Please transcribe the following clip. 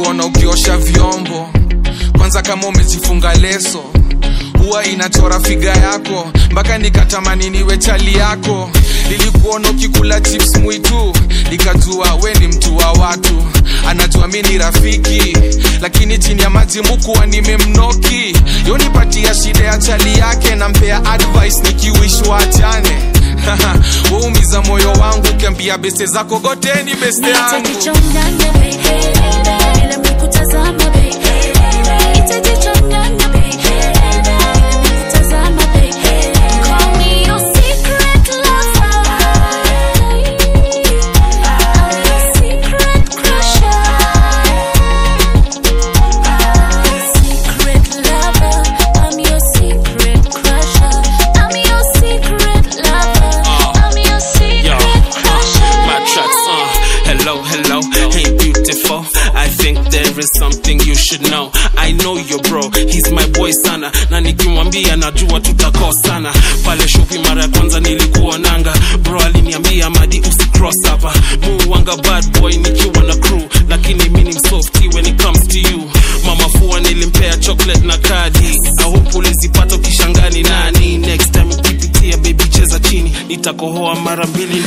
nilikuona ukiosha vyombo kwanza kama umejifunga leso huwa inachora figa yako mpaka nikatamani niwe chali yako nilikuona ukikula chips mwitu nikajua we ni mtu wa watu anajua mi ni rafiki lakini chini ya maji mukuwa nimemnoki yonipatia shida ya chali yake nampea advice nikiwishwa achane waumiza moyo wangu ukiambia beste zako goteni beste yangu Nitajichanganya baby, bila mikutazama baby. Nitajichanganya baby, bila mikutazama baby. Call me your secret lover. I'm your secret crusher. Secret lover. I'm your secret crusher. I'm your secret lover. I'm your Yo, secret uh, crusher. my tracks, uh, hello, hello, hey beautiful. I think there is something you should know. I know your bro, he's my boy sana, na nikimwambia najua tutakosana. Pale shopi mara ya kwanza nilikuonanga, bro aliniambia madi usicross hapa. Muwanga bad boy nikiwa na crew, lakini mimi ni msofty when it comes to you. Mama fua nilimpea chocolate na kadi, I hope ulizipata ukishangani nani. Next time ukipitia baby cheza chini, nitakohoa mara mbili